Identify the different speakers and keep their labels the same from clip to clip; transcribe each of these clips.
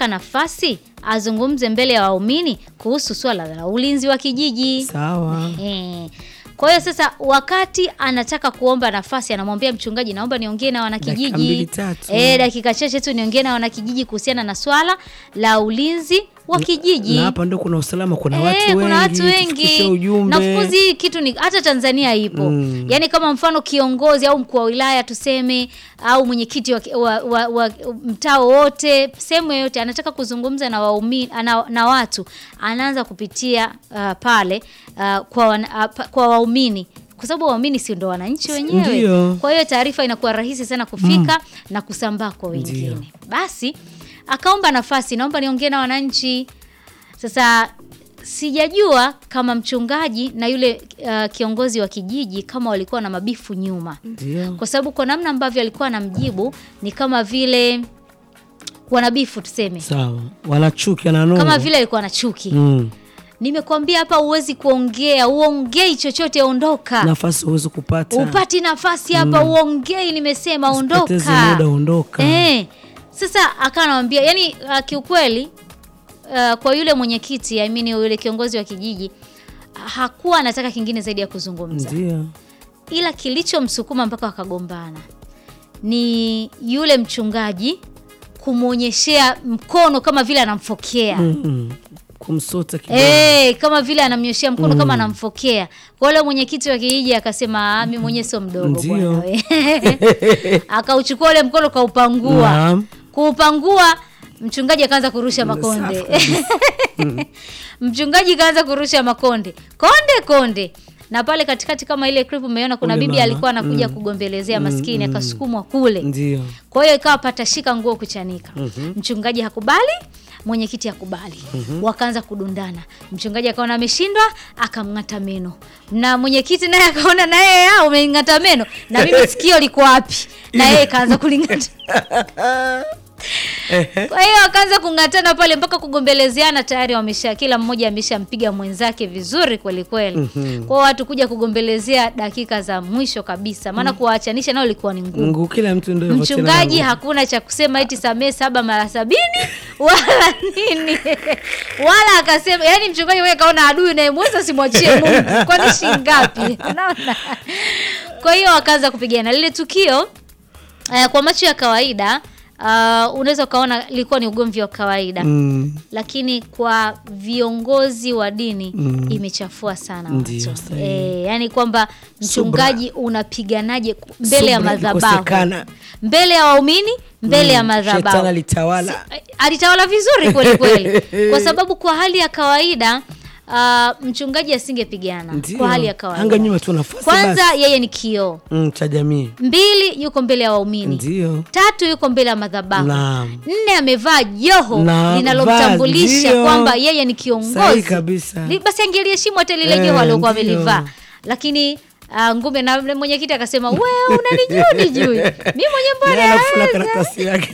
Speaker 1: anataka nafasi azungumze mbele ya waumini kuhusu swala la ulinzi wa kijiji.
Speaker 2: Sawa.
Speaker 1: Eh. Kwa hiyo sasa, wakati anataka kuomba nafasi, anamwambia mchungaji, naomba niongee na
Speaker 2: Dakika mbili
Speaker 1: wanakijiji
Speaker 2: tatu.
Speaker 1: eh, dakika chache tu niongee na wanakijiji kuhusiana na swala la ulinzi wa kijiji.
Speaker 2: Na hapa ndo kuna usalama, kuna
Speaker 1: Eh,
Speaker 2: watu wengi,
Speaker 1: kuna watu
Speaker 2: tufikishe
Speaker 1: wengi
Speaker 2: ujumbe.
Speaker 1: na of course hii kitu ni hata Tanzania ipo
Speaker 2: Mm.
Speaker 1: yaani kama mfano kiongozi au mkuu wa wilaya tuseme au mwenyekiti wa, wa, wa, wa mtaa wote sehemu yoyote anataka kuzungumza na waumini na, na watu anaanza kupitia uh, pale uh, kwa, wana- uh, pa- kwa waumini kwa sababu waumini si ndo wananchi wenyewe
Speaker 2: Ndio.
Speaker 1: kwa hiyo taarifa inakuwa rahisi sana kufika na kusambaa kwa wengine
Speaker 2: Ndio.
Speaker 1: basi akaomba nafasi naomba niongee na wananchi sasa sijajua kama mchungaji na yule uh, kiongozi wa kijiji kama walikuwa na mabifu nyuma,
Speaker 2: Ndio.
Speaker 1: kwa sababu kwa namna ambavyo alikuwa anamjibu ni kama vile wanabifu tuseme,
Speaker 2: Sawa. Wanachuki na nongo.
Speaker 1: kama vile alikuwa na chuki.
Speaker 2: Mm.
Speaker 1: Nimekwambia hapa huwezi kuongea, uongei chochote, ondoka.
Speaker 2: Nafasi huwezi kupata.
Speaker 1: Upati nafasi hapa, uongei, nimesema
Speaker 2: Usipoteze
Speaker 1: ondoka.
Speaker 2: muda, ondoka.
Speaker 1: Eh, sasa akawa anamwambia yani, uh, kiukweli uh, kwa yule mwenyekiti I mean yule kiongozi wa kijiji hakuwa anataka kingine zaidi ya kuzungumza,
Speaker 2: Ndio.
Speaker 1: ila kilichomsukuma mpaka wakagombana ni yule mchungaji kumwonyeshea mkono kama vile anamfokea
Speaker 2: Mm. Kumsota kidogo.
Speaker 1: Eh, kama vile anamnyoshea mkono kama anamfokea. Kwa yule mwenyekiti wa kijiji akasema, "Ah, mimi mwenyewe sio mdogo
Speaker 2: Ndio.
Speaker 1: bwana we." Akauchukua ule mkono kaupangua.
Speaker 2: Naam.
Speaker 1: Kuupangua mchungaji akaanza kurusha makonde. mchungaji kaanza kurusha makonde. Konde konde. Na pale katikati kama ile clip umeona kuna
Speaker 2: Ule
Speaker 1: bibi
Speaker 2: mama.
Speaker 1: alikuwa anakuja kugombelezea maskini akasukumwa kule.
Speaker 2: Ndio.
Speaker 1: Kwa hiyo ikawa patashika nguo kuchanika. Mchungaji hakubali, mwenyekiti hakubali. Wakaanza kudundana. Mchungaji akaona ameshindwa, akamng'ata meno. Na mwenyekiti naye akaona naye ah, umeng'ata meno. Na mimi sikio liko wapi? Na yeye kaanza kuling'ata. Kwa hiyo wakaanza kung'atana pale mpaka kugombelezeana, tayari wamesha kila mmoja ameshampiga mwenzake vizuri kweli kweli. Kwa hiyo watu kuja kugombelezea dakika za mwisho kabisa, maana kuwaachanisha nao ilikuwa ni ngumu.
Speaker 2: Mungu kila mtu ndio hivyo tena
Speaker 1: Mchungaji
Speaker 2: na-
Speaker 1: hakuna cha kusema eti samee saba mara sabini wala nini wala akasema, yani mchungaji wewe kaona adui unayemweza simwachie Mungu, kwani shilingi ngapi? Unaona? Kwa hiyo wakaanza kupigana lile tukio. eh, kwa macho ya kawaida uh, unaweza ukaona lilikuwa ni ugomvi wa kawaida
Speaker 2: Mm.
Speaker 1: lakini kwa viongozi wa dini
Speaker 2: Mm.
Speaker 1: imechafua sana
Speaker 2: Ndiyo,
Speaker 1: watu
Speaker 2: sahihi.
Speaker 1: e, yani kwamba mchungaji unapiganaje ku- mbele ya
Speaker 2: Subra
Speaker 1: madhabahu
Speaker 2: ikosekana.
Speaker 1: mbele ya waumini mbele ya
Speaker 2: Mm.
Speaker 1: madhabahu
Speaker 2: Shetani alitawala.
Speaker 1: alitawala vizuri kweli kweli kwa sababu kwa hali ya kawaida uh, mchungaji asingepigana
Speaker 2: Ndio.
Speaker 1: kwa hali ya kawaida
Speaker 2: Anga nyuma tu nafasi
Speaker 1: kwanza
Speaker 2: basi.
Speaker 1: yeye ni kioo
Speaker 2: Mm, cha jamii.
Speaker 1: mbili yuko mbele ya waumini
Speaker 2: Ndio.
Speaker 1: tatu yuko mbele ya madhabahu
Speaker 2: Naam.
Speaker 1: nne amevaa joho
Speaker 2: Na
Speaker 1: linalomtambulisha
Speaker 2: vazi,
Speaker 1: kwamba
Speaker 2: ndio.
Speaker 1: yeye ni
Speaker 2: Sahi
Speaker 1: kiongozi
Speaker 2: kabisa.
Speaker 1: Li- basi angeliheshimu hata lile
Speaker 2: Eh,
Speaker 1: joho aliokuwa
Speaker 2: ndio.
Speaker 1: amelivaa lakini uh, ngume na na mwenyekiti akasema we unanijua nijui mi mwenye mbona
Speaker 2: Naye anafuna
Speaker 1: naweza."
Speaker 2: karatasi yake.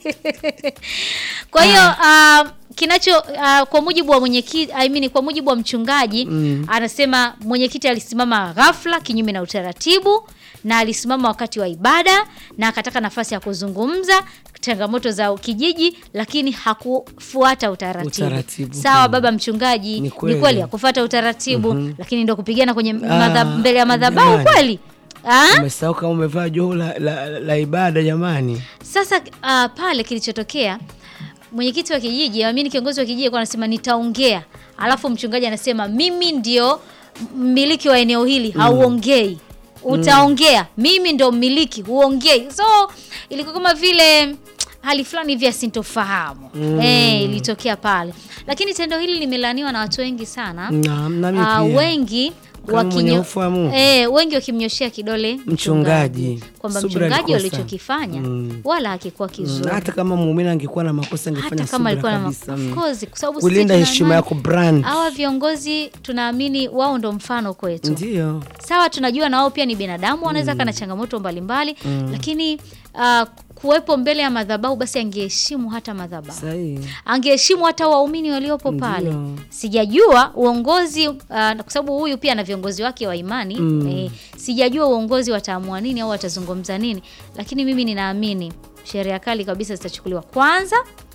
Speaker 1: kwa hiyo uh, kinacho uh, kwa mujibu wa mwenyekiti I mean, kwa mujibu wa mchungaji
Speaker 2: Mm.
Speaker 1: anasema mwenyekiti alisimama ghafla kinyume na utaratibu na alisimama wakati wa ibada na akataka nafasi ya kuzungumza changamoto za kijiji lakini hakufuata utaratibu,
Speaker 2: Utaratibu,
Speaker 1: sawa
Speaker 2: mm.
Speaker 1: baba mchungaji
Speaker 2: Ni
Speaker 1: ni
Speaker 2: kweli.
Speaker 1: kweli hakufuata utaratibu lakini ndo kupigana kwenye madha,
Speaker 2: Ah,
Speaker 1: mbele ya madhabahu
Speaker 2: jamani.
Speaker 1: kweli Ah?
Speaker 2: Umesahau kama umevaa joho la, la, la ibada jamani.
Speaker 1: Sasa uh, pale kilichotokea mwenyekiti wa kijiji amini kiongozi wa kijiji alikuwa anasema nitaongea, alafu mchungaji anasema mimi ndio mmiliki wa eneo hili, hauongei. Utaongea, mimi ndio mmiliki, huongei. So ilikuwa kama vile hali fulani hivi ya sintofahamu
Speaker 2: Mm.
Speaker 1: eh, ilitokea pale, lakini tendo hili limelaaniwa na watu wengi sana.
Speaker 2: Na, na mimi
Speaker 1: Ah,
Speaker 2: pia.
Speaker 1: wengi
Speaker 2: Kama mwenye
Speaker 1: wakinyo,
Speaker 2: hofu ya Mungu.
Speaker 1: eh, wengi wakimnyoshea kidole
Speaker 2: Mchungaji.
Speaker 1: kwamba
Speaker 2: Subira
Speaker 1: mchungaji
Speaker 2: alikosa.
Speaker 1: walichokifanya
Speaker 2: Mm.
Speaker 1: wala hakikuwa
Speaker 2: Mm,
Speaker 1: kizuri
Speaker 2: hata kama muumini angekuwa na makosa angefanya
Speaker 1: hata kama
Speaker 2: subira
Speaker 1: alikuwa na
Speaker 2: kabisa.
Speaker 1: of
Speaker 2: Mm.
Speaker 1: course, kwa sababu sisi
Speaker 2: Kulinda
Speaker 1: tuna
Speaker 2: heshima
Speaker 1: imani-
Speaker 2: yako brand.
Speaker 1: hawa viongozi tunaamini wao ndo mfano kwetu.
Speaker 2: Ndio.
Speaker 1: Sawa, tunajua na wao pia ni binadamu, wanaweza kana changamoto mbalimbali lakini uh, kuwepo mbele ya madhabahu, basi angeheshimu hata madhabahu
Speaker 2: Sahihi.
Speaker 1: angeheshimu hata waumini waliopo pale.
Speaker 2: Ndio.
Speaker 1: Sijajua uongozi uh, kwa sababu huyu pia ana viongozi wake wa imani
Speaker 2: Mm.
Speaker 1: eh, sijajua uongozi wataamua nini au watazungumza nini, lakini mimi ninaamini sheria kali kabisa zitachukuliwa kwanza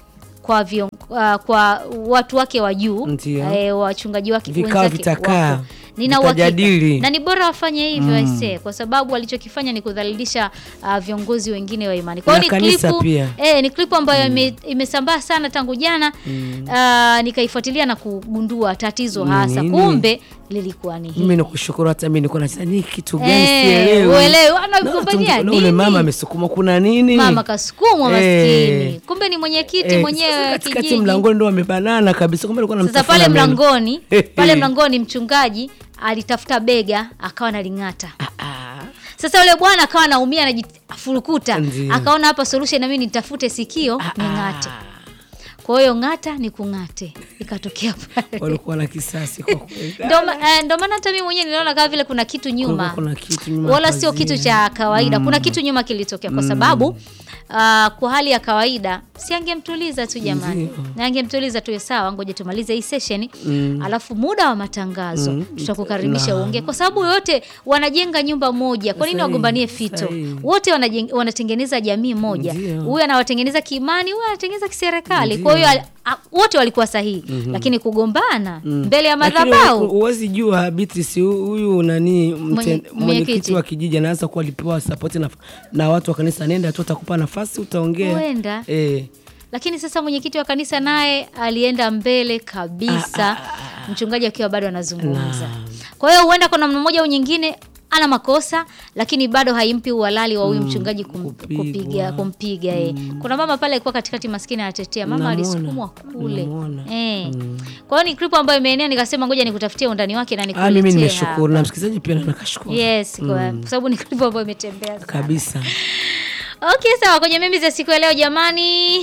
Speaker 1: kwa vion, uh, kwa watu wake wa juu
Speaker 2: Ndio.
Speaker 1: eh, wachungaji wake
Speaker 2: Vikao
Speaker 1: wenzake
Speaker 2: vitakaa,
Speaker 1: wapo. Nina uhakika
Speaker 2: vitajadili.
Speaker 1: na ni bora wafanye hivyo aisee, kwa sababu walichokifanya ni kudhalilisha uh, viongozi wengine wa imani. Kwa
Speaker 2: Na
Speaker 1: hiyo ni
Speaker 2: kanisa
Speaker 1: klipu
Speaker 2: pia.
Speaker 1: eh, ni klipu ambayo ime, imesambaa sana tangu jana uh, nikaifuatilia na kugundua tatizo
Speaker 2: Ni
Speaker 1: hasa,
Speaker 2: nini?
Speaker 1: kumbe lilikuwa ni hili.
Speaker 2: Mimi nakushukuru, hata mimi nilikuwa nasema ni kitu gani
Speaker 1: Eh,
Speaker 2: sielewi.
Speaker 1: uelewi,
Speaker 2: Na
Speaker 1: wanagombania
Speaker 2: watu- na
Speaker 1: nini?
Speaker 2: Ule mama amesukuma kuna nini?
Speaker 1: Mama kasukumwa
Speaker 2: Eh.
Speaker 1: maskini, kumbe ni mwenyekiti
Speaker 2: Eh,
Speaker 1: mwenyewe
Speaker 2: sasa
Speaker 1: wa
Speaker 2: katikati
Speaker 1: kijiji.
Speaker 2: mlangoni ndo wamebanana kabisa, kumbe alikuwa
Speaker 1: Sasa
Speaker 2: anamtafuna
Speaker 1: pale
Speaker 2: meno.
Speaker 1: mlangoni pale mlangoni mchungaji alitafuta bega akawa analing'ata.
Speaker 2: Ah,
Speaker 1: Sasa yule bwana akawa anaumia anajifurukuta,
Speaker 2: Ndio.
Speaker 1: akaona hapa solution, na mimi nitafute sikio ning'ate. Kwa hiyo ng'ata ni kung'ate, ikatokea pale.
Speaker 2: walikuwa na kisasi kwa kweli.
Speaker 1: Ndo ma- eh, ndo maana hata mimi mwenyewe niliona kama vile kuna kitu nyuma,
Speaker 2: Kulikuwa kuna kitu nyuma
Speaker 1: wala
Speaker 2: ya
Speaker 1: sio
Speaker 2: pazia.
Speaker 1: kitu cha kawaida. Kuna kitu nyuma kilitokea, kwa sababu ah, kwa hali ya kawaida si angemtuliza tu jamani,
Speaker 2: Ndio.
Speaker 1: na angemtuliza tu, sawa, ngoja tumalize hii session, alafu muda wa matangazo tutakukaribisha uongee, kwa sababu wote wanajenga nyumba moja. Kwa nini
Speaker 2: Sahihi,
Speaker 1: wagombanie fito?
Speaker 2: sahihi.
Speaker 1: Wote wanajeng- wanatengeneza jamii moja,
Speaker 2: Ndio.
Speaker 1: huyu anawatengeneza kiimani, huyu anatengeneza kiserikali. Kwa hiyo al- a- wote walikuwa sahihi, lakini kugombana mbele ya
Speaker 2: Lakini
Speaker 1: madhabahu
Speaker 2: huwezi jua Beatrice, hu- huyu nani mten-
Speaker 1: Mwenye-
Speaker 2: mwenyekiti
Speaker 1: mwenyekiti.
Speaker 2: wa kijiji anaanza kuwa alipewa support na, na watu wa kanisa, nenda tu atakupa nafasi utaongea.
Speaker 1: Huenda.
Speaker 2: Eh,
Speaker 1: lakini sasa mwenyekiti wa kanisa naye alienda mbele kabisa, mchungaji akiwa bado anazungumza. Kwa hiyo huenda kwa namna moja au nyingine ana makosa, lakini bado haimpi uhalali wa huyu mchungaji kum,
Speaker 2: kupigwa.
Speaker 1: kupiga kumpiga yeye. Kuna mama pale alikuwa katikati, maskini anatetea, mama
Speaker 2: Namuona.
Speaker 1: alisukumwa kule
Speaker 2: Namuona.
Speaker 1: eh. Kwa hiyo ni clip ambayo imeenea, nikasema ngoja nikutafutie undani wake na
Speaker 2: ah,
Speaker 1: nikuletee
Speaker 2: mimi
Speaker 1: hapa.
Speaker 2: nimeshukuru na msikilizaji pia na nakashukuru
Speaker 1: Yes, kwa kwa sababu ni clip ambayo imetembea sana.
Speaker 2: kabisa.
Speaker 1: Okay, sawa. Kwenye mimi za siku ya leo jamani,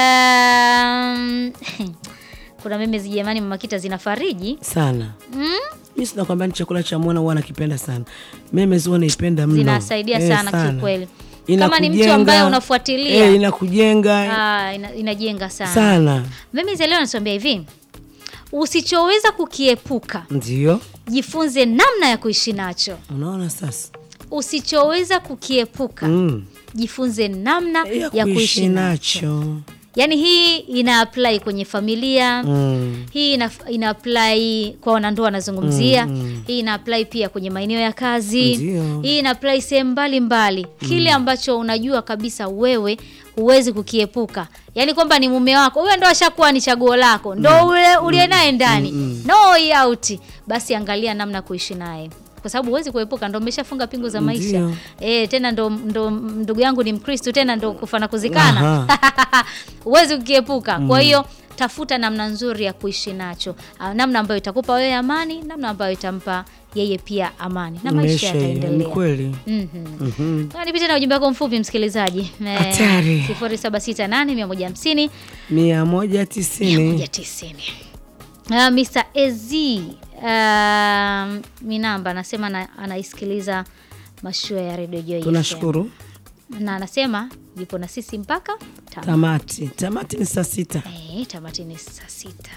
Speaker 1: um, kuna meme zi jamani, mama Kita zinafariji
Speaker 2: sana
Speaker 1: mm?
Speaker 2: mi sinakwambia ni chakula cha mwana huwa nakipenda sana memes huwa naipenda mno
Speaker 1: zinasaidia
Speaker 2: Eh,
Speaker 1: sana, kiukweli. Kama ni mtu
Speaker 2: Inakujenga,
Speaker 1: ambaye unafuatilia
Speaker 2: eh, inakujenga
Speaker 1: ah, ina, inajenga sana,
Speaker 2: sana
Speaker 1: meme za leo nasambia hivi, usichoweza kukiepuka
Speaker 2: ndio
Speaker 1: jifunze namna ya kuishi nacho.
Speaker 2: unaona sasa
Speaker 1: Usichoweza kukiepuka
Speaker 2: mm.
Speaker 1: jifunze namna
Speaker 2: ya
Speaker 1: ya kuishi nacho.
Speaker 2: nacho
Speaker 1: Yaani hii ina apply kwenye familia
Speaker 2: mm.
Speaker 1: hii ina, ina apply kwa wanandoa wanazungumzia
Speaker 2: Mm, mm.
Speaker 1: hii ina apply pia kwenye maeneo ya kazi
Speaker 2: Ndio.
Speaker 1: hii ina apply sehemu mbalimbali kile ambacho unajua kabisa wewe huwezi kukiepuka yaani kwamba ni mume wako huyo ndo ashakuwa ni chaguo lako ndo ule uliye naye ndani no way out basi angalia namna ya kuishi naye kwa sababu huwezi kuepuka, ndo umeshafunga pingu za maisha
Speaker 2: Ndio.
Speaker 1: e, tena ndo, ndo ndugu yangu ni Mkristu tena ndo kufa na kuzikana huwezi kukiepuka. Kwa hiyo tafuta namna nzuri ya kuishi nacho, Ah, namna ambayo itakupa wewe amani, namna ambayo itampa yeye pia amani na maisha
Speaker 2: Maisha hiyo, ni
Speaker 1: yataendelea.
Speaker 2: kweli
Speaker 1: Mhm.
Speaker 2: Mhm.
Speaker 1: Na nipite na ujumbe wako mfupi msikilizaji,
Speaker 2: Hatari.
Speaker 1: 0768 150
Speaker 2: mia moja tisini
Speaker 1: 190. Uh, Mr. Ez uh, Minamba anasema ana- anaisikiliza mashua ya redio Joy FM.
Speaker 2: tunashukuru
Speaker 1: na anasema yupo na sisi mpaka tano.
Speaker 2: tamati tamati ni saa sita
Speaker 1: Eh, tamati ni saa sita.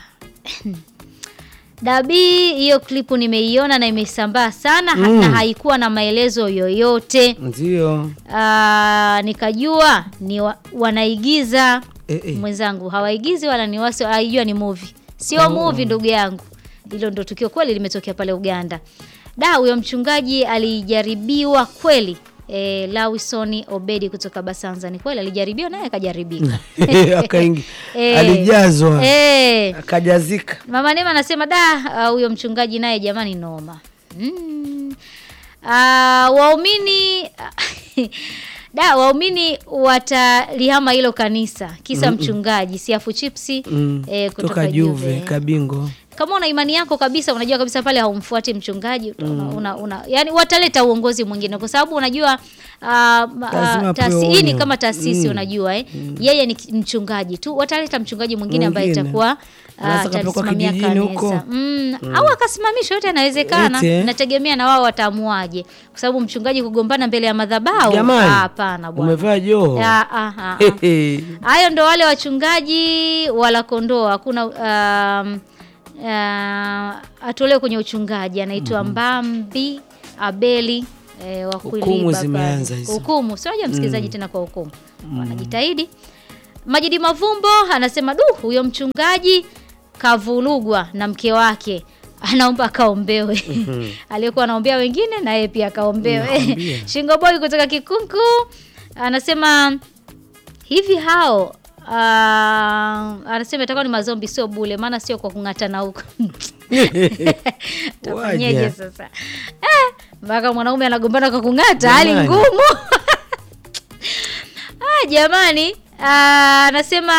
Speaker 1: Dabi, hiyo klipu nimeiona na imesambaa sana ha-
Speaker 2: Mm.
Speaker 1: na haikuwa na maelezo yoyote.
Speaker 2: ndio
Speaker 1: Ah, nikajua ni wa, wanaigiza
Speaker 2: Eh, eh.
Speaker 1: mwenzangu, hawaigizi wala ni wasi, aijua ni movie, sio movie ndugu yangu. Hilo ndo tukio kweli limetokea pale Uganda. Da, huyo mchungaji alijaribiwa kweli. E, Lawison Obedi kutoka Basanza ni kweli alijaribiwa naye akajaribika.
Speaker 2: Akaingi-
Speaker 1: Eh,
Speaker 2: alijazwa
Speaker 1: eh,
Speaker 2: akajazika
Speaker 1: Mama Neema anasema da, ah, huyo mchungaji naye jamani noma. Mm. Ah, waumini da waumini watalihama hilo kanisa kisa mchungaji siafu chipsi
Speaker 2: Mm,
Speaker 1: eh, kutoka
Speaker 2: toka Juve
Speaker 1: Juve.
Speaker 2: kabingo
Speaker 1: Kama una imani yako kabisa, unajua kabisa pale haumfuati mchungaji una, una, una, yani wataleta uongozi mwingine kwa sababu unajua uh,
Speaker 2: Lazima
Speaker 1: taasi,
Speaker 2: pewe
Speaker 1: hii ni
Speaker 2: onyo.
Speaker 1: kama taasisi
Speaker 2: Mm.
Speaker 1: unajua eh? Yeye ni ki- mchungaji tu, wataleta mchungaji mwingine ambaye
Speaker 2: Mwingine.
Speaker 1: itakuwa uh,
Speaker 2: Anaweza kapelekwa
Speaker 1: atasimamia
Speaker 2: kijijini huko.
Speaker 1: kanisa mm, au akasimamishwa, yote yanawezekana.
Speaker 2: Yote.
Speaker 1: Nategemea na wao wataamuaje, kwa sababu mchungaji kugombana mbele ya madhabahu
Speaker 2: jamani
Speaker 1: ah, hapana bwana.
Speaker 2: umevaa joho
Speaker 1: Ah, ah, ah, ah.
Speaker 2: Hehe.
Speaker 1: Hayo ndo wale wachungaji wala kondoo. Hakuna um, uh, atolewe kwenye uchungaji, anaitwa Mbambi Abeli eh, wa
Speaker 2: Hukumu
Speaker 1: Kuiliba pale.
Speaker 2: zimeanza hizo.
Speaker 1: Hukumu sio waja msikilizaji tena kwa hukumu, wanajitahidi Majidi Mavumbo anasema du, huyo mchungaji kavulugwa na mke wake anaomba akaombewe. Aliyekuwa anaombea wengine na yeye pia akaombewe.
Speaker 2: Nakwambia.
Speaker 1: Shingo Boy kutoka Kikunku anasema hivi hao uh, anasema itakuwa ni mazombi sio bule, maana sio kwa kung'atana huko. Tafanyeje
Speaker 2: Waja.
Speaker 1: sasa? Eh, mpaka mwanaume anagombana kwa kung'ata, hali
Speaker 2: Jamani.
Speaker 1: ngumu. Ah, jamani ah, anasema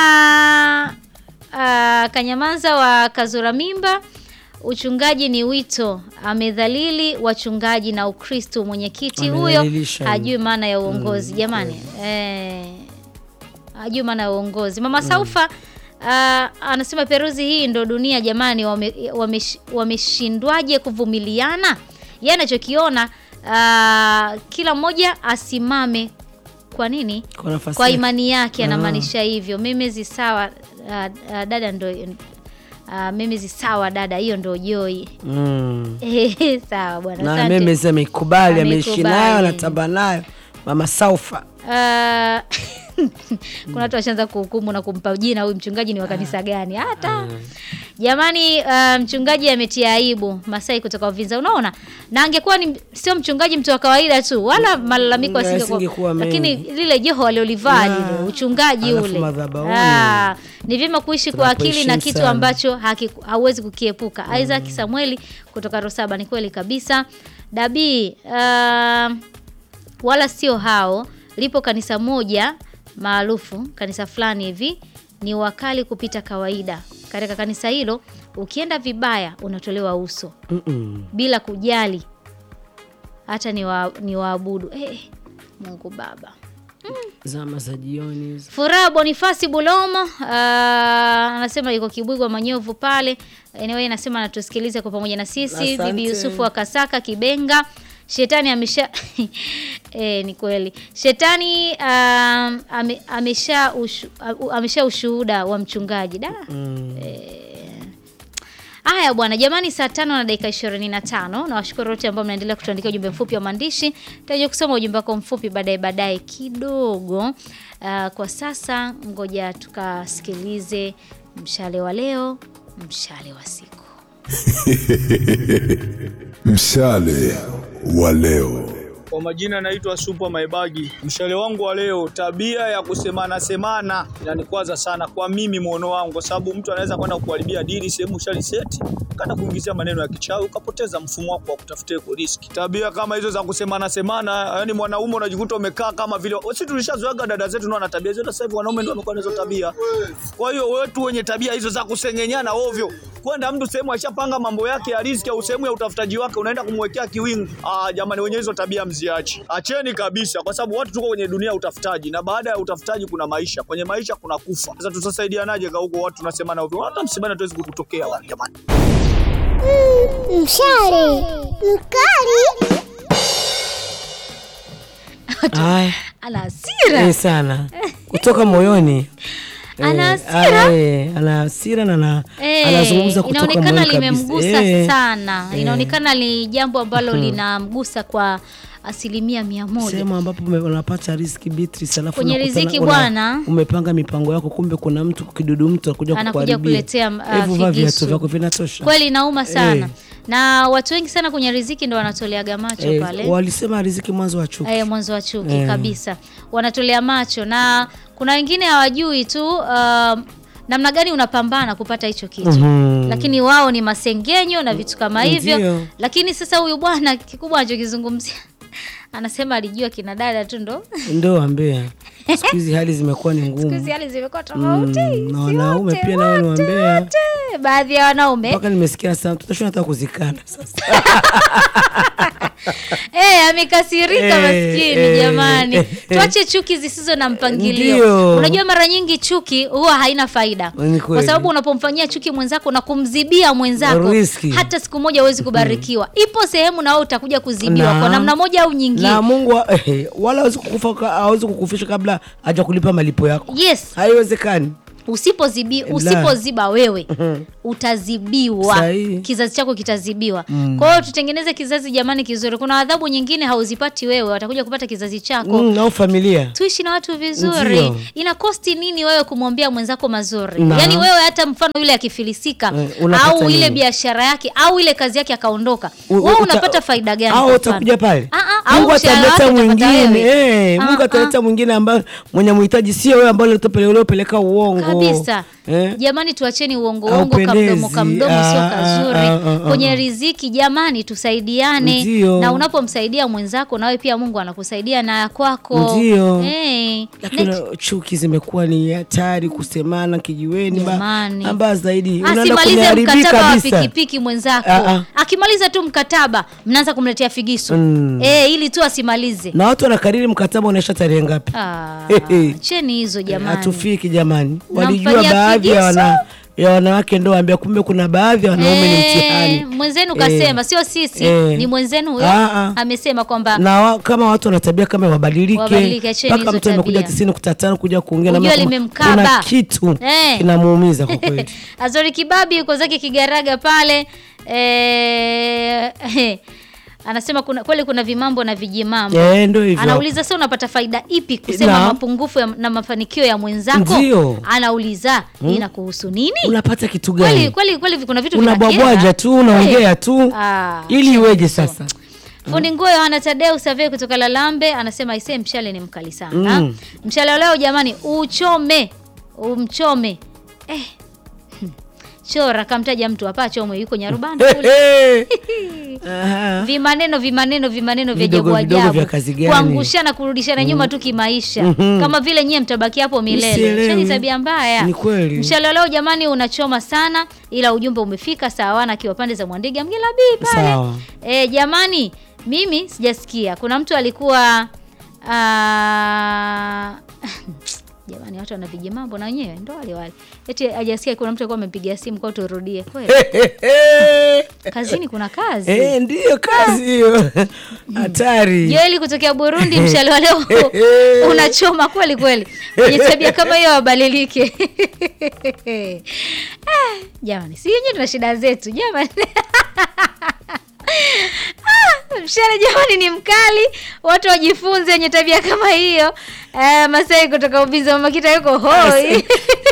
Speaker 1: ah, Kanyamanza wa Kazura Mimba, uchungaji ni wito, amedhalili wachungaji na Ukristo. Mwenyekiti huyo
Speaker 2: Amedhalilisha.
Speaker 1: hajui maana ya uongozi jamani, eh, hajui maana ya uongozi. Mama Saufa ah, anasema Peruzi, hii ndo dunia jamani, wame- wamesh- wameshindwaje kuvumiliana? Yeye anachokiona ah, kila mmoja asimame kwa nini
Speaker 2: Kwa nafasi
Speaker 1: kwa
Speaker 2: yake.
Speaker 1: imani yake
Speaker 2: Ah.
Speaker 1: anamaanisha hivyo. Memezi sawa ah, ah, dada ndo uh, memezi sawa dada, hiyo ndo joi
Speaker 2: Mm.
Speaker 1: sawa bwana,
Speaker 2: na
Speaker 1: asante.
Speaker 2: memezi ameikubali ameishi
Speaker 1: Ameikubali.
Speaker 2: nayo anatamba nayo mama Saufa
Speaker 1: Ah, kuna watu washaanza kuhukumu na kumpa jina huyu mchungaji ni wa kanisa gani hata jamani. ah, mchungaji ametia aibu. Masai kutoka Uvinza, unaona, na angekuwa ni sio mchungaji, mtu wa kawaida tu, wala malalamiko
Speaker 2: Mm,
Speaker 1: asingekuwa,
Speaker 2: yasingekuwa
Speaker 1: lakini
Speaker 2: mengi.
Speaker 1: lile joho aliolivaa
Speaker 2: Yeah.
Speaker 1: lile uchungaji
Speaker 2: Alafu
Speaker 1: ule
Speaker 2: madhabahuni.
Speaker 1: Ah, ni vyema kuishi kwa akili na
Speaker 2: Tunapoheshimu
Speaker 1: kitu
Speaker 2: sana.
Speaker 1: ambacho haki- hauwezi kukiepuka. Isaac Samueli kutoka Rosaba, ni kweli kabisa. Dabii ah, wala sio hao. Lipo kanisa moja maarufu, kanisa fulani hivi, ni wakali kupita kawaida. Katika kanisa hilo ukienda vibaya unatolewa uso
Speaker 2: Mm-mm.
Speaker 1: bila kujali hata ni, wa, ni waabudu. Eh, Mungu Baba.
Speaker 2: zama za jioni hizo.
Speaker 1: Furaha Bonifasi Bulomo ah, anasema yuko Kibwigwa Manyovu pale. Anyway, anasema anatusikiliza kwa pamoja na sisi.
Speaker 2: Asante.
Speaker 1: Bibi Yusufu wa Kasaka Kibenga. Shetani amesha eh, ni kweli. Shetani um, ame, amesha ushu, amesha ushuhuda wa mchungaji. Da.
Speaker 2: Mm.
Speaker 1: Haya bwana, jamani, saa tano na dakika ishirini na tano. Na washukuru wote ambao mnaendelea kutuandikia ujumbe mfupi wa maandishi. Taja kusoma ujumbe wako mfupi baadaye baadaye kidogo. Ah, kwa sasa ngoja tukasikilize mshale wa leo, mshale wa siku.
Speaker 3: Mshale wa leo.
Speaker 4: Kwa majina naitwa Supa Maibagi. Mshale wangu wa leo, tabia ya kusemana semana inanikwaza sana kwa mimi muono wangu, kwa sababu mtu anaweza kwenda kuharibia dili sehemu ushaliseti, kana kuingizia maneno ya kichawi, ukapoteza mfumo wako wa kutafutia iko riski. Tabia kama hizo za kusemana semana, yani mwanaume unajikuta umekaa kama vile sisi tulishazoeaga dada zetu ndio wana tabia hizo, sasa hivi wanaume ndio wamekuwa na hizo tabia. Kwa hiyo wetu wenye tabia hizo za kusengenyana ovyo, kwenda mtu sehemu ashapanga mambo yake ya riziki au sehemu ya utafutaji wake, unaenda kumwekea kiwingu. Ah, jamani, wenye hizo tabia mziache, acheni kabisa, kwa sababu watu tuko kwenye dunia ya utafutaji, na baada ya utafutaji kuna maisha, kwenye maisha kuna kufa. Sasa tutasaidianaje kwa huko watu tunasemana ovyo? Hata msibani tuwezi kukutokea wale jamani.
Speaker 5: Mshale mkali
Speaker 2: Haya,
Speaker 1: Ana hasira.
Speaker 2: eh, sana kutoka moyoni Eh,
Speaker 1: Ana hasira?
Speaker 2: ah, eh, ana hasira na ana-
Speaker 1: Eh,
Speaker 2: anazungumza kutoka
Speaker 1: inaonekana
Speaker 2: moyoni kabisa.
Speaker 1: limemgusa
Speaker 2: Eh,
Speaker 1: sana.
Speaker 2: eh.
Speaker 1: Inaonekana ni jambo ambalo linamgusa kwa asilimia mia moja.
Speaker 2: sehemu ambapo ume- unapata riski Beatrice, alafu
Speaker 1: Kwenye
Speaker 2: unakutana-
Speaker 1: riziki
Speaker 2: una-
Speaker 1: bwana.
Speaker 2: umepanga mipango yako, kumbe kuna mtu kidudu mtu anakuja
Speaker 1: Anakuja
Speaker 2: kukuharibia.
Speaker 1: kuletea, ah,
Speaker 2: Hebu vaa
Speaker 1: figisu.
Speaker 2: viatu vyako vinatosha.
Speaker 1: Kweli inauma sana
Speaker 2: Eh.
Speaker 1: na watu wengi sana kwenye riziki ndo wanatoleaga macho
Speaker 2: Eh,
Speaker 1: pale
Speaker 2: walisema riziki mwanzo wa chuki.
Speaker 1: eh, mwanzo wa chuki
Speaker 2: Eh.
Speaker 1: kabisa, wanatolea macho, na kuna wengine hawajui tu um, namna gani unapambana kupata hicho kitu
Speaker 2: Mhm.
Speaker 1: lakini wao ni masengenyo na vitu kama hivyo.
Speaker 2: Ndio.
Speaker 1: Lakini sasa huyu bwana kikubwa anachokizungumzia anasema alijua kina dada tu ndo
Speaker 2: Ndo ambea siku hizi hali zimekuwa ni
Speaker 1: siku hizi
Speaker 2: ngumu,
Speaker 1: hali zimekuwa tofauti,
Speaker 2: Mm, na
Speaker 1: si
Speaker 2: wanaume
Speaker 1: wote,
Speaker 2: pia nao ni
Speaker 1: wote,
Speaker 2: wambea.
Speaker 1: wote. baadhi ya wanaume
Speaker 2: mpaka nimesikia sana tutashona hata kuzikana sasa.
Speaker 1: Eh, amekasirika
Speaker 2: Eh,
Speaker 1: maskini
Speaker 2: eh,
Speaker 1: jamani.
Speaker 2: eh,
Speaker 1: Tuache chuki zisizo na mpangilio.
Speaker 2: Ndio.
Speaker 1: Unajua mara nyingi chuki huwa haina faida.
Speaker 2: Ni
Speaker 1: Kwa
Speaker 2: kweli.
Speaker 1: sababu unapomfanyia chuki mwenzako na kumzibia mwenzako
Speaker 2: Riski.
Speaker 1: hata siku moja huwezi kubarikiwa. Ipo sehemu na wewe utakuja kuzibiwa
Speaker 2: Na-
Speaker 1: kwa namna moja au nyingine.
Speaker 2: na Mungu wa- eh, wala hawezi kukufa hawezi kukufisha kabla haja kulipa malipo yako,
Speaker 1: Yes.
Speaker 2: haiwezekani.
Speaker 1: usipozibi
Speaker 2: La.
Speaker 1: usipoziba wewe utazibiwa
Speaker 2: Sahihi.
Speaker 1: kizazi chako kitazibiwa kwa hiyo tutengeneze kizazi jamani kizuri kuna adhabu nyingine hauzipati wewe watakuja kupata kizazi chako
Speaker 2: mm, au familia
Speaker 1: tuishi na watu vizuri
Speaker 2: Ndio.
Speaker 1: ina kosti nini wewe kumwambia mwenzako mazuri
Speaker 2: Na.
Speaker 1: yaani wewe hata mfano yule akifilisika
Speaker 2: Eh, unapata
Speaker 1: au ile
Speaker 2: nini?
Speaker 1: biashara yake au ile kazi yake akaondoka
Speaker 2: U-
Speaker 1: wewe
Speaker 2: uta-
Speaker 1: unapata faida gani
Speaker 2: au
Speaker 1: kwa mfano?
Speaker 2: utakuja pale
Speaker 1: Ah, ah, au
Speaker 2: mungu
Speaker 1: mshahara
Speaker 2: ataleta
Speaker 1: wako utapata
Speaker 2: mwingine
Speaker 1: wewe.
Speaker 2: eh,
Speaker 1: Ah,
Speaker 2: mungu
Speaker 1: ah.
Speaker 2: ataleta mwingine ambaye mwenye muhitaji sio wewe ambaye uliopeleka uongo
Speaker 1: kabisa
Speaker 2: eh?
Speaker 1: jamani tuacheni uongo uongo
Speaker 2: Haupendezi.
Speaker 1: kamdomo kamdomo sio
Speaker 2: Ah,
Speaker 1: kazuri
Speaker 2: ah, ah, ah,
Speaker 1: kwenye
Speaker 2: ah.
Speaker 1: riziki jamani tusaidiane
Speaker 2: Ndio.
Speaker 1: na unapomsaidia mwenzako nawe pia mungu anakusaidia na ya kwako
Speaker 2: Ndio.
Speaker 1: Eh,
Speaker 2: lakini
Speaker 1: next-
Speaker 2: chuki zimekuwa ni hatari kusemana kijiweni ba-
Speaker 1: Jamani.
Speaker 2: ambaya zaidi unaenda
Speaker 1: asimalize
Speaker 2: kuniharibia
Speaker 1: mkataba wa
Speaker 2: kabisa
Speaker 1: pikipiki mwenzako
Speaker 2: Ah, ah.
Speaker 1: akimaliza tu mkataba mnaanza kumletea figisu
Speaker 2: Mm.
Speaker 1: eh, ili tu asimalize
Speaker 2: na watu wanakariri mkataba unaisha tarehe ngapi
Speaker 1: Ah,
Speaker 2: Hehe.
Speaker 1: cheni hizo jamani
Speaker 2: hatufiki jamani walijua
Speaker 1: Namfanyia
Speaker 2: baadhi ya,
Speaker 1: figisu?
Speaker 2: wana, ya wanawake ndo ambia kumbe kuna baadhi ya wanaume ni
Speaker 1: Eh,
Speaker 2: mtihani
Speaker 1: mwenzenu
Speaker 2: Eh.
Speaker 1: kasema sio sisi
Speaker 2: Eh.
Speaker 1: ni mwenzenu huyo
Speaker 2: Ah, ah.
Speaker 1: amesema kwamba
Speaker 2: na wa, kama watu wana tabia kama wabadilike
Speaker 1: Wabadilike, acheni
Speaker 2: mpaka
Speaker 1: hizo
Speaker 2: mtu amekuja
Speaker 1: tabia.
Speaker 2: tisini kutatana kuja kuongea na
Speaker 1: Ujue
Speaker 2: mama kama
Speaker 1: limemkaba.
Speaker 2: kuna kitu
Speaker 1: Eh.
Speaker 2: kinamuumiza kwa kweli
Speaker 1: Azori Kibabi yuko zake Kigaraga pale eh, anasema kuna kweli kuna vimambo na vijimambo
Speaker 2: Eh, ndo hivyo
Speaker 1: anauliza sasa unapata faida ipi kusema
Speaker 2: Na.
Speaker 1: mapungufu ya, na mafanikio ya mwenzako
Speaker 2: Ndio.
Speaker 1: anauliza inakuhusu nini
Speaker 2: unapata kitu
Speaker 1: kweli
Speaker 2: gani
Speaker 1: kweli kweli kuna vitu
Speaker 2: unabwabwaja
Speaker 1: vinakera.
Speaker 2: tu unaongea tu
Speaker 1: Ah,
Speaker 2: ili iweje sasa
Speaker 1: fundi nguo Yohana Tadeu Savie kutoka Lalambe anasema isee mshale ni mkali sana
Speaker 2: Mm.
Speaker 1: mshale wa leo jamani uchome umchome eh. chora kamtaja mtu hapa chomwe yuko nyarubanda kule
Speaker 2: Aha.
Speaker 1: vimaneno vimaneno vimaneno vya
Speaker 2: Vidogo,
Speaker 1: ajabu
Speaker 2: vidogo
Speaker 1: ajabu
Speaker 2: vya kazi gani?
Speaker 1: kuangushana kurudishana nyuma tu kimaisha kama vile nyie mtabaki hapo milele
Speaker 2: Sielewi.
Speaker 1: shani tabia mbaya
Speaker 2: Ni kweli.
Speaker 1: mshale wa leo jamani unachoma sana ila ujumbe umefika sawana akiwa pande za mwandiga mgela bii pale
Speaker 2: Sawa.
Speaker 1: e, jamani mimi sijasikia kuna mtu alikuwa ah, jamani watu wana vijimambo na wenyewe ndo wale wale eti hajasikia kuna mtu alikuwa amempigia simu kwa turudie kweli kazini kuna kazi
Speaker 2: Eh, ndiyo kazi hiyo hatari
Speaker 1: Joeli kutokea Burundi, mshale wa leo unachoma kweli kweli. Wenye tabia kama hiyo wabadilike. Ah, Jamani, si yenyewe tuna shida zetu jamani. Ah, Mshale jamani ni mkali, watu wajifunze wenye tabia kama hiyo. Eh, Masai kutoka Ubizi Mama Kita yuko hoi.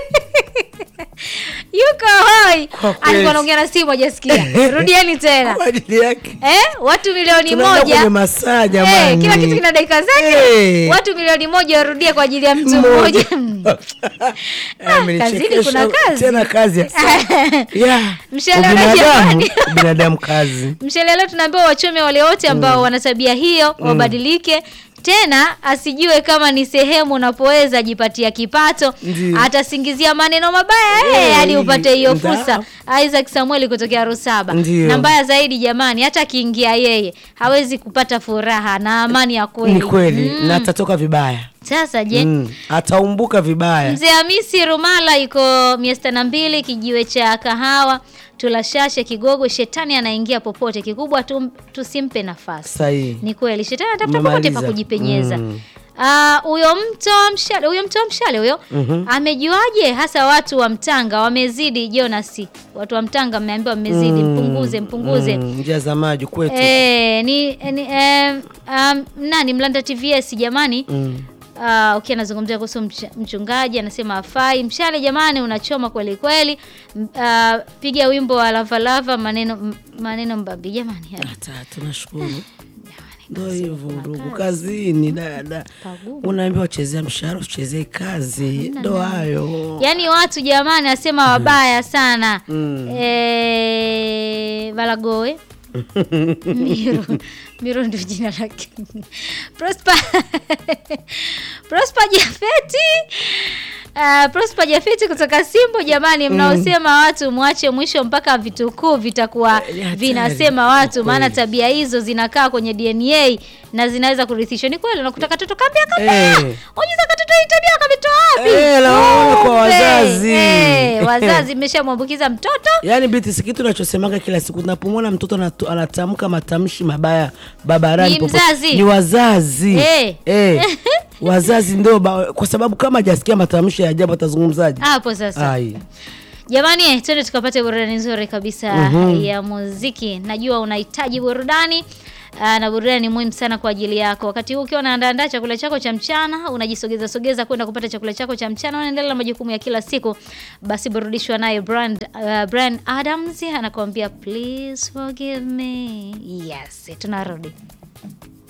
Speaker 1: yuko hoi.
Speaker 2: Kwa kweli.
Speaker 1: Alikuwa anaongea na simu hajasikia. Rudieni tena.
Speaker 2: kwa ajili yake
Speaker 1: Eh, watu milioni
Speaker 2: tunaenda
Speaker 1: moja
Speaker 2: kwenye masaa
Speaker 1: Eh,
Speaker 2: jamani
Speaker 1: kila kitu kina dakika zake
Speaker 2: Eh.
Speaker 1: watu milioni moja warudie kwa ajili ya mtu mmoja
Speaker 2: Amenichekesha.
Speaker 1: kazini kuna kazi.
Speaker 2: tena kazi ya yeah.
Speaker 1: Mshale wa
Speaker 2: Ubinadamu,
Speaker 1: jamani.
Speaker 2: binadamu kazi
Speaker 1: mshale leo tunaambiwa wachome wale wote ambao wana tabia hiyo wabadilike tena asijue kama ni sehemu unapoweza ajipatia kipato
Speaker 2: Ndiyo.
Speaker 1: atasingizia maneno mabaya eh,
Speaker 2: Eh,
Speaker 1: hadi upate hiyo
Speaker 2: nda-
Speaker 1: fursa Isaac Samueli kutokea Rusaba
Speaker 2: Ndiyo.
Speaker 1: na mbaya zaidi jamani hata akiingia yeye hawezi kupata furaha na amani ya kweli
Speaker 2: ni kweli
Speaker 1: Mm.
Speaker 2: na atatoka vibaya
Speaker 1: sasa je
Speaker 2: mm. ataumbuka vibaya
Speaker 1: Mzee Hamisi Rumala iko mia sita na mbili kijiwe cha kahawa tulashashe kigogo. Shetani anaingia popote, kikubwa tu, tusimpe nafasi.
Speaker 2: sahihi
Speaker 1: Ni kweli shetani anatafuta popote pa
Speaker 2: Umemaliza.
Speaker 1: kujipenyeza.
Speaker 2: Mm.
Speaker 1: Ah, huyo mto wa mshale huyo mto wa mshale huyo amejuaje hasa watu wa Mtanga wamezidi Jonas watu wa Mtanga mmeambiwa mmezidi mpunguze mpunguze
Speaker 2: Mm, njia za maji kwetu
Speaker 1: Eh, ni, ni eh, um, nani Mlanda TVS jamani
Speaker 2: Mm.
Speaker 1: Uh, ukiwa anazungumzia kuhusu mch- mchungaji anasema afai mshale jamani unachoma kweli kweli M- uh, piga wimbo wa lavalava maneno m- maneno mbambi jamani
Speaker 2: hata tunashukuru ndo hivyo ndugu kazini dada unaambiwa chezea mshahara uchezee kazi ndo hayo
Speaker 1: yaani watu jamani asema wabaya sana
Speaker 2: Mm.
Speaker 1: eh, valagoe Miru, Miru ndio jina lake. Prosper Prosper Jafeti Uh, Prosper Jafeti kutoka Simbo jamani, mnaosema watu mwache mwisho mpaka vitukuu vitakuwa
Speaker 2: Eh, ni hatari.
Speaker 1: vinasema watu, maana
Speaker 2: Kweli.
Speaker 1: tabia hizo zinakaa kwenye DNA na zinaweza kurithishwa. Ni kweli, unakuta katoto kambia kambia,
Speaker 2: Eh.
Speaker 1: unaweza katoto hii tabia kametoa wapi?
Speaker 2: Eh, naona kwa
Speaker 1: Kumbe,
Speaker 2: wazazi.
Speaker 1: eh, wazazi mmeshamwambukiza mtoto
Speaker 2: yaani biti si kitu nachosemaga kila siku tunapomwona mtoto anatu- anatamka matamshi mabaya barabarani
Speaker 1: Ni
Speaker 2: popote.
Speaker 1: mzazi.
Speaker 2: ni wazazi
Speaker 1: Eh.
Speaker 2: Eh. wazazi ndio ba- kwa sababu kama hajasikia matamshi ya ajabu atazungumzaje
Speaker 1: hapo sasa
Speaker 2: ai
Speaker 1: jamani eh, twende tukapate burudani nzuri kabisa ya muziki najua unahitaji burudani Aa, na burudani ni muhimu sana kwa ajili yako wakati huu ukiwa unaandaandaa chakula chako cha mchana unajisogeza sogeza kwenda kupata chakula chako cha mchana unaendelea na majukumu ya kila siku basi burudishwa naye brand, uh, brand adams anakuambia please forgive me yes tunarudi